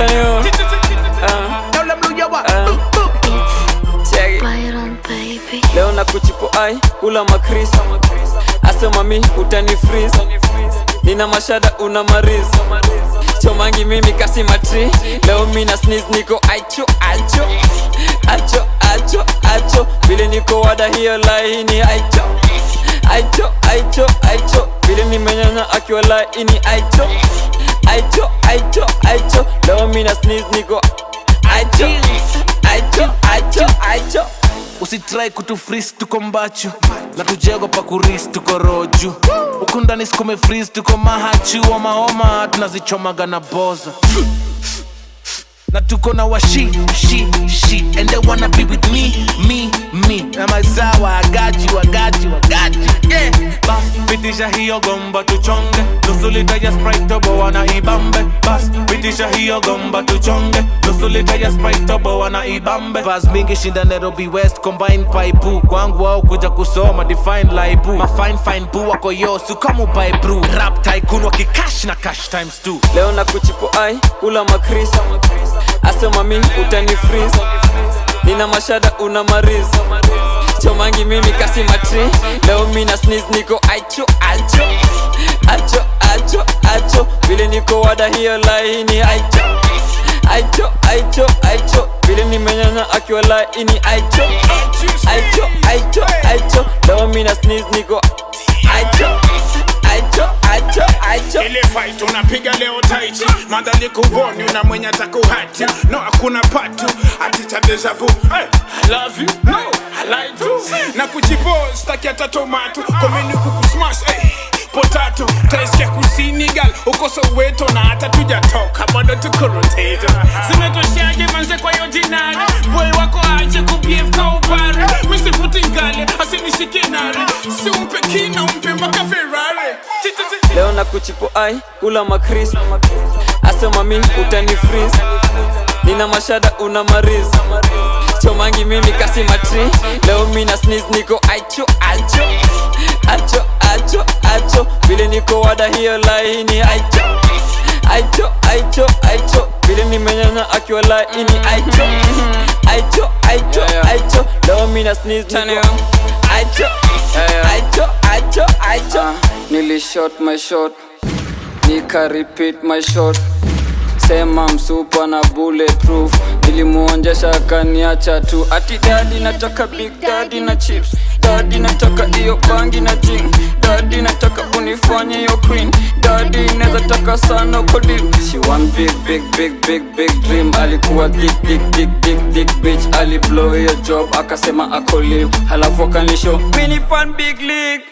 Turn it on. Uh, Now let me know what. Uh. check it. Byron, baby. leo na kuchipo ai kula makris asema mi utani freeze nina mashada una mariz chomangi mimi kasi matri leo mina sneeze niko aicho aicho acho acho acho vile niko wada hiyo laini aicho aicho aicho aicho vile nimenyanya akiwa laini aicho aicho aicho aicho leo mina sneeze niko aicho aicho aicho aicho usitrai kutufris tuko mbachu na tujego pa kuris tuko roju huku ndani sikume fris tuko mahachu omahoma tunazichomaga na boza na tuko na washi shi shi and they wanna be with me me me na mazawa agaji wagaji wagaji yeah bas pitisha hiyo gomba tuchonge nusu lita ya sprite tobo wana ibambe bas pitisha hiyo gomba tuchonge nusu lita ya sprite tobo wana ibambe bas mingi shinda Nairobi West combine paipu kwangu wao kuja kusoma define laibu ma fine fine bu wako yosu kama by brew rap tycoon wakikash na cash times two leo na kuchipo ai kula makris asema mi utani freeze nina mashada una mariz chomangi mimi kasi matri leo mina sneeze niko aicho aicho acho acho acho vile niko wada hiyo laini aicho aicho aicho aicho vile nimenyanya akiwa laini aicho aicho aicho aicho leo mina sneeze niko aicho aicho aicho aicho ile fight unapiga leo taichi madhali kuvoni una mwenye atakuhati no hakuna patu ati cha deja vu hey, I love you no I like you na kujipo staki hata tomato komeni kukusmash hey, potato taisikia kusini gal uko soweto na hata tujatoka bado tuko rotator zimetoshaje manze kwa hiyo jinari boy wako aje kubiev kaupare misifuti ngale asinishike nare si umpe kina umpe mpaka ferrari Tititi. leo na kuchipo ai kula makris asema mi utani freeze nina mashada una mariz chomangi mimi kasi matri leo mina sneeze niko aicho aicho acho acho acho vile niko wada hiyo laini aicho aicho aicho aicho vile nimenyanya akiwa laini aicho aicho aicho aicho leo mina sneeze niko aicho aicho aicho aicho nilishot my shot nika repeat my shot sema msupa na bulletproof nilimuonjesha kaniacha tu ati dadi nataka big dadi na chips dadi nataka iyo bangi na jing dadi nataka unifanye hiyo queen dadi neza taka sana uko deep she want big big big big big dream alikuwa dick dick dick dick dick bitch aliblow hiyo job akasema ako live halafu akanisho mini fan big league